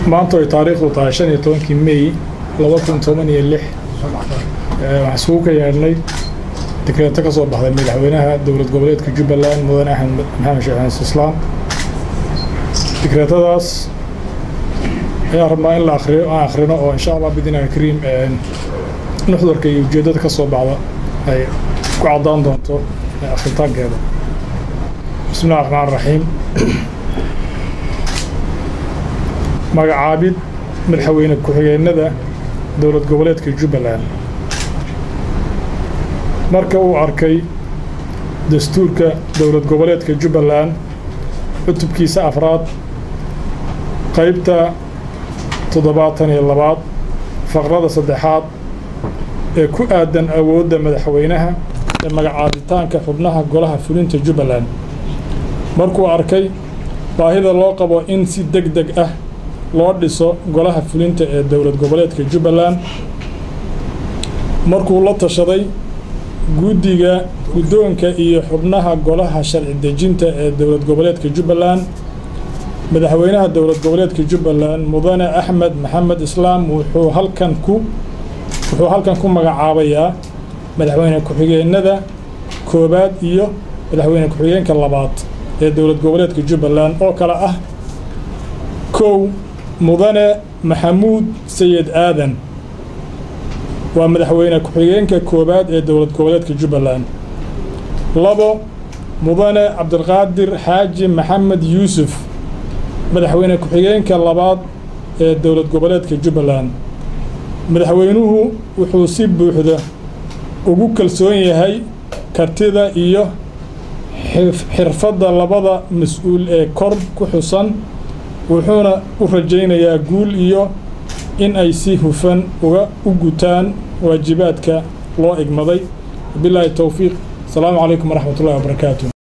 maanta ay taariikhdu tahay shan iyo tobankii may laba kun toban iyo lix waxaan isugu ka yeedhnay dekreeto ka soo baxday madaxweynaha dowlad goboleedka jubbaland mudane axmed maxamed sheekh xasan islaam dekreetadaas ayaan rabnaa in la akriyo aan akhrino oo insha allah bidinaha kariim nuxdarka iyo ujeeddada ka soo baxda ay ku caddaan doonto akhritaankeeda bismi illahi raxmaan raxiim magacaabid madaxweyne ku-xigeenada dowlad goboleedka jubbaland marka uu arkay dastuurka dowlad goboleedka jubbaland cutubkiisa afraad qaybta toddobaatan iyo labaad faqrada saddexaad ee ku aadan awoodda madaxweynaha ee magacaabitaanka xubnaha golaha fulinta jubbaland markuu arkay baahida loo qabo in si deg deg ah loo dhiso golaha fulinta ee dowlad goboleedka jubbaland markuu la tashaday guddiga guddoonka iyo xubnaha golaha sharci dejinta ee dowlad goboleedka jubbaland madaxweynaha dowlad goboleedka jubbaland mudane axmed maxamed islaam wuxuu halkan ku wuxuu halkan ku magacaabayaa madaxweyne ku-xigeenada koowaad iyo madaxweyne ku-xigeenka labaad ee dowlad goboleedka jubbaland oo kale ah kow mudane maxamuud sayid aadan waa madaxweyne ku-xigeenka koowaad ee dowlad goboleedka jubbaland labo mudane cabdiqaadir xaaji maxamed yuusuf madaxweyne ku-xigeenka labaad ee dowlad goboleedka jubbaland madaxweynuhu wuxuu si buuxda ugu kalsoon yahay kartida iyo xirfadda labada mas-uul ee kor ku xusan wuxuuna u rajaynayaa guul iyo in ay si hufan uga u gutaan waajibaadka loo igmaday wabilaahi towfiiq asalaamu calaykum waraxmat ullahi wabarakaatu